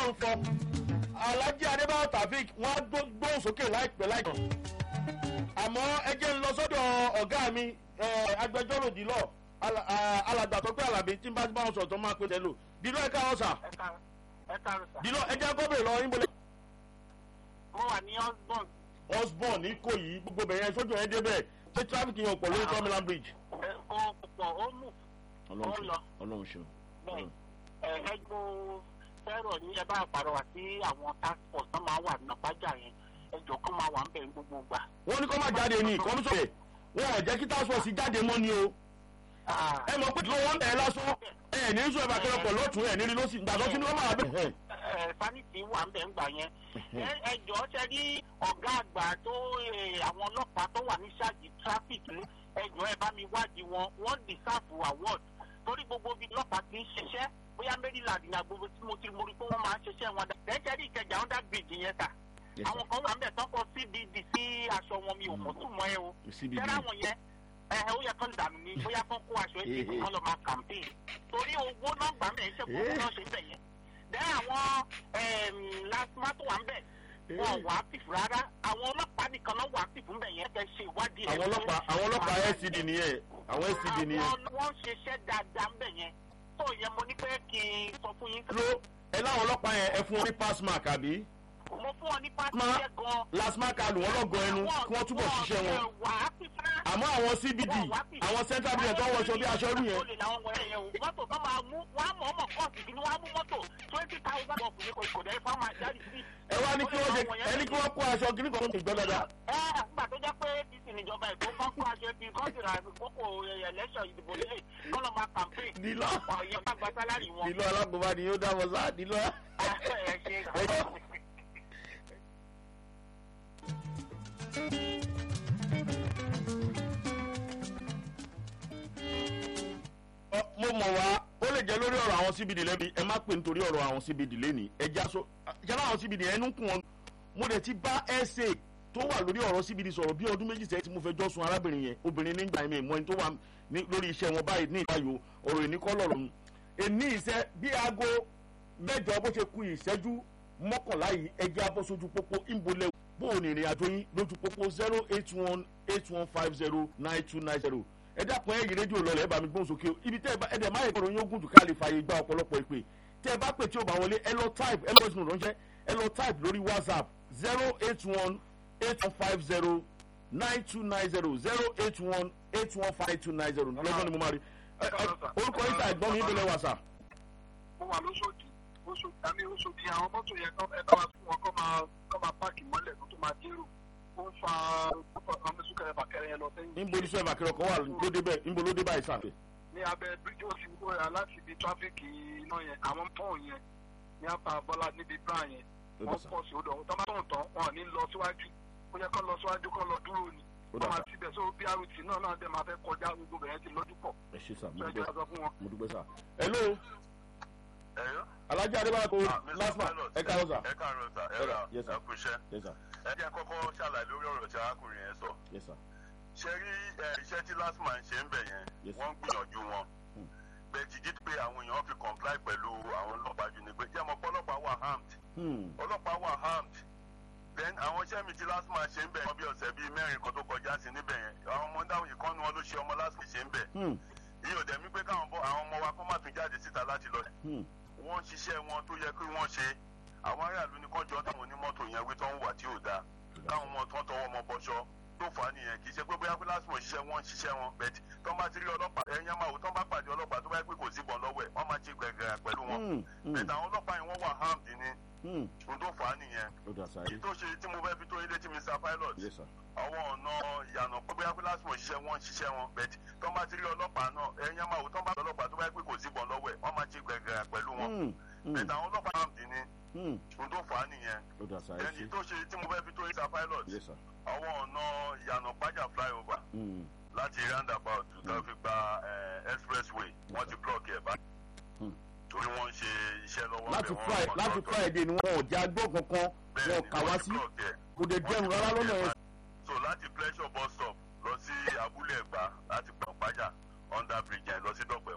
ọlọ́run fọ alhaji adébáyọ̀ tafik wọ́n á gbóhùn sókè láìpẹ́ láìpẹ́ àmọ́ ẹ jẹ́ ń lọ sọ́dọ̀ ọ̀gá mi agbẹjọ́rò dìlọ́ alàgbà tó pé alábí tí n bá ti bá wọn sọ̀tọ̀ máa pè tẹ́lò dìlọ́ ẹ̀ka ọ̀sà dìlọ́ ẹ jẹ́ gómìnà lọ yín bolẹ̀. mo wà ní osborn. osborn ní kò yí gbogbo bẹ̀rẹ̀ sójú ẹ̀ débẹ̀ ṣé traffic yẹn pọ̀ lórí tọ́mìlán bridge. ó pọ̀ ó mú. ó lọ. ọlọ́run ṣeun. bẹ́ẹ̀ ẹ gbó fẹ́rọ̀ ní ẹ bá pàrọwà sí àwọn task force tó máa wà nàpájà yẹn ẹjọ́ kó máa wà ń bẹ̀ gbogbo gbà. wọ́n ní kó má jáde ní kọ́mísọ̀ wọn ò jẹ́ kí task force jáde mọ́ ni o ẹ mọ̀ pé tí wọ́n bẹ̀rẹ̀ lásán ẹ ní sọ ẹ̀bà kẹrẹ pọ̀ lọ́tún ẹ̀ nírí lọ́sì gbàgbọ́ kí ni wọ́n máa bẹ̀. sanity wà ń bẹ̀ ń gbà yẹn ẹjọ́ ṣe rí ọ̀gá àgbà tó àwọn ọlọ́pàá tó wà ní ṣáàjì traffic ẹjọ́ ẹ bá mi wádìí wọn wọ́n deserve award torí gbogbo ibi ọlọ́pàá ti ń ṣiṣẹ́ bóyá maryland ní agbègbè tí mo ti mo rí pé wọ́n máa ń ṣiṣẹ́ wọn dá ẹ̀jẹ̀ rí ìkẹjà under bridge yẹn ta àwọn kan wà ń bẹ̀ tọ́kọ cbd sí aṣọ wọn mi ò mọ̀ tún mọ́ ẹ o tẹ́lá wọn yẹn ẹ ó yẹ kán dànù ní bóyá kán kó aṣọ ètò ìbò kan lọ máa campaign torí owó náà gbà mẹ́ ṣe kó náà ṣe bẹ̀ yẹn dẹ́ àwọn lasma tó wà ń bẹ̀ wọn wà á tìfù rárá àwọn ọlọ́pàá nìkan náà wà á tìfù ń bẹ̀ yẹn kẹ́ ṣe ìwádìí àwọn ọlọ́pàá àwọn ọlọ́pàá scd nìyẹn àwọn scd nìyẹn. àwọn wọ́n ṣiṣẹ́ dáadáa ń bẹ̀ yẹn tó yẹ mo ní pé kí n sọ fún yín. ló ẹ láwọn ọlọ́pàá yẹn ẹ fún wọn ní pass mark àbí mo fún ọ ní pàṣẹ gan. lasma kalu wọn lọgọ ẹnu kí wọn túbọ̀ ṣiṣẹ́ wọn. àmọ́ àwọn cbd àwọn central bank tó ń wọṣọ bí aṣọ rú yẹn. mọ́tò tó máa mú wọ́n á mọ̀ ọmọ kọ́ọ̀sì kí ni wọ́n á mú mọ́tò twenty thousand of ní kò dẹ́ fún àwọn àjáde sí. ẹ wá ní kí wọ́n ṣe ẹ ní kí wọ́n kó aṣọ kí ní kò tó gbọ́ dáadáa. ẹ àgbà tó jẹ́ pé apc níjọba èkó kan kó aṣọ ibi kan sì ra àkókò ẹlẹ́ṣọ̀ ìdìbò lélẹ̀ kọ́ lọ́ máa campaign. dìlọ ọ̀yẹ́ bá gba sálárì wọn. dìlọ alágbèbá ni yóò dáwọ́ sá dìlọ. ẹ ṣe mo mọ̀ wá ó lè jẹ́ lórí ọ̀rọ̀ àwọn cbd lẹ́bi ẹ má pè nítorí ọ̀rọ̀ àwọn cbd lẹ́ni ẹ já so jẹ́ láwọn cbd ẹnu kún wọn mo dẹ̀ ti bá sa tó wà lórí ọ̀rọ̀ cbd sọ̀rọ̀ bí ọdún méjì sẹ́yìn tí mo fẹ́ jọ́ sun arábìnrin yẹn obìnrin nígbà yẹn mọ́ ẹni tó wà lórí iṣẹ́ wọn báyìí ní ìbáyò ọ̀rọ̀ èní kọ́ lọ̀rọ̀ mu èní iṣẹ́ bí aago mẹ́jọ bó ṣe ku ìṣẹ́jú mọ́kànlá yìí ẹjẹ́ abọ́ sójú pópó ìmbolẹ̀ bó o ní ìrìn àjò yín lójú pópó zero eight one eight one five zero nine two nine zero ẹ dákun ẹ yí rédíò lọlẹ ẹ bá mi gbóhùn sókè ibi tẹ ẹ dẹ má yẹ kọrọ yín ó gùn jù ká lè fààyè gba ọ̀pọ̀lọpọ̀ ìpè tẹ ẹ bá pè tí o bá wọlé ẹ lọ type ẹ lọ sínú ránṣẹ́ ẹ lọ type lórí whatsapp zero eight one eight one five zero nine two nine zero zero eight one eight one five two nine zero lọ́gbọ́n ni mo máa rí orúkọ yín ta ẹ̀gbọ́n mi ń bẹ̀rẹ̀ wàsà. mo wà lóṣòdì oṣù àmì oṣòdì àwọn mọ́tò yẹn ẹ bá wa fún wọn kọ́ máa kọ́ máa páàkì mọ́lẹ̀ kó tó máa dérò ó ń fa ọmọ sùkẹrẹ bàkẹrẹ yẹn lọ sẹ́yìn. níbo ní sọ́yìn bàkẹrẹ ọkọ̀ wà ló dé bẹ́ẹ̀ níbo ló dé báyìí sàn. ní abẹ bíríjì òsì wúwo láti ibi tráfíkì iná yẹn àwọn pọ́ùn yẹn ní apá bọ́lá níbi bra yẹn wọ́n pọ̀ sí odò ọ̀hún tọ́ bá tọ̀ tán wọn ò ní lọ síwájú ó yẹ kó lọ síwájú kó lọ dúró ni wọ́n máa ti bẹ̀ so brt náà náà dẹ̀ máa fẹ́ kọjá gbogbo bẹ̀rẹ̀ ti lójú pọ̀. ẹ ṣe sà mo dúpẹ́ mo dúpẹ́ sà. hello alájà adébáyà kò lásìmọ̀ ẹ káàárọ̀ sà. ẹ káàárọ̀ sà ẹ rà Yes, sir. ẹ kú iṣẹ́. Yes, sir. ẹ jẹ́ kọ́kọ́ ṣàlàyé lórí ọ̀rọ̀ tí arákùnrin yẹn sọ. Yes, sir. ṣe rí ẹ, iṣẹ́ tí lásìmọ̀ ń ṣe ń bẹ̀ yẹn Yes, sir. wọ́n ń gbìyànjú wọn. Hmm. bẹ́ẹ̀ ti jí pé àwọn èèyàn fi comply pẹ̀lú àwọn ọlọ́pàá jù ní pé jẹ́ mọ́ pé ọlọ́pàá wà armed Hmm. ọlọ́pàá wà armed then àwọn iṣẹ́ mi tí lásìmọ̀ ṣe ń bẹ̀ wọ́n bí ọ̀sẹ̀ bíi mẹ́rin kan tó kọjá sí níbẹ̀ yẹn àwọn ọmọ dáhùn ìkànnì wọn ló ṣe ọmọ lásìmọ̀ ṣe ń bẹ̀ Hmm. ìyẹn ò dẹ̀ mí pé káwọn bọ́ àwọn ọmọ wa kó má tún jáde síta láti lọ Hmm. wọ́n ń ṣiṣẹ́ wọn tó yẹ kí wọ́n ṣe àwọn aráàlú ní kọjọ́ táwọn onímọ́tò yẹn wí tó ń wà tí ò dáa káwọn ọmọ tó ń tọwọ́ ọmọ bọ́ṣọ tó fà á nìyẹn kì í ṣe pé bóyá pé lásìkò ṣiṣẹ́ wọn ń ṣiṣẹ́ wọn bẹ́ẹ̀ tó ń bá ti rí ọlọ́pàá ẹ̀yìn máa wò tó ń bá pàdé ọlọ́pàá tó bá yẹ pé kò sí bọ̀ lọ́wọ́ ẹ̀ wọ́n máa ṣe gbẹ̀gẹ̀rẹ̀ pẹ̀lú wọn Hmm. Hmm. bẹ́ẹ̀ àwọn ọlọ́pàá yẹn wọ́n wà armed ni Hmm. ohun tó fà á nìyẹn ó dà sáyé. èyí tó ṣe tí mo fẹ́ fi tó ilé tí mr pilot Yes, sir. àwọn ọ̀nà ìyànà pé bóyá pé lásìkò ṣiṣẹ́ wọn ń ṣiṣẹ́ wọn bẹ́ẹ̀ tó ń bá ti rí ọlọ́pàá náà ẹ̀yìn máa wò tó ń bá ọlọ́pàá tó bá yẹ pé kò sí bọ̀ lọ́wọ́ ẹ̀ wọ́n máa ṣe gbẹ̀gẹ̀rẹ̀ pẹ̀lú wọn Hmm. Hmm. bẹ́ẹ̀ àwọn ọlọ́pàá armed ni Hmm. ohun tó fà á nìyẹn ó dà sáyé ẹni sí. tó ṣe tí mo fẹ́ fi tó mr pilot Yes, sir. àwọn ọ̀nà ìyànà pàjá flyover Hmm. láti roundabout tó fi gba eh, expressway wọ́n ti block ẹ̀ báyìí Hmm. torí wọ́n ń ṣe iṣẹ́ lọ́wọ́ láti bẹ̀, wọ́n- Fri- wọ́n láti tọ́tọ́. friday ni wọn ò já gbọ́ kankan Bẹ́ẹ̀ wọn ni, kà wá wọ́n ti sí block ẹ̀. kò dé jẹun rárá lọ́nà yẹn. so láti pleasure bus stop lọ sí abúlé ẹ̀gbá láti pàpájà under bridge yẹn lọ sí dọ́pẹ́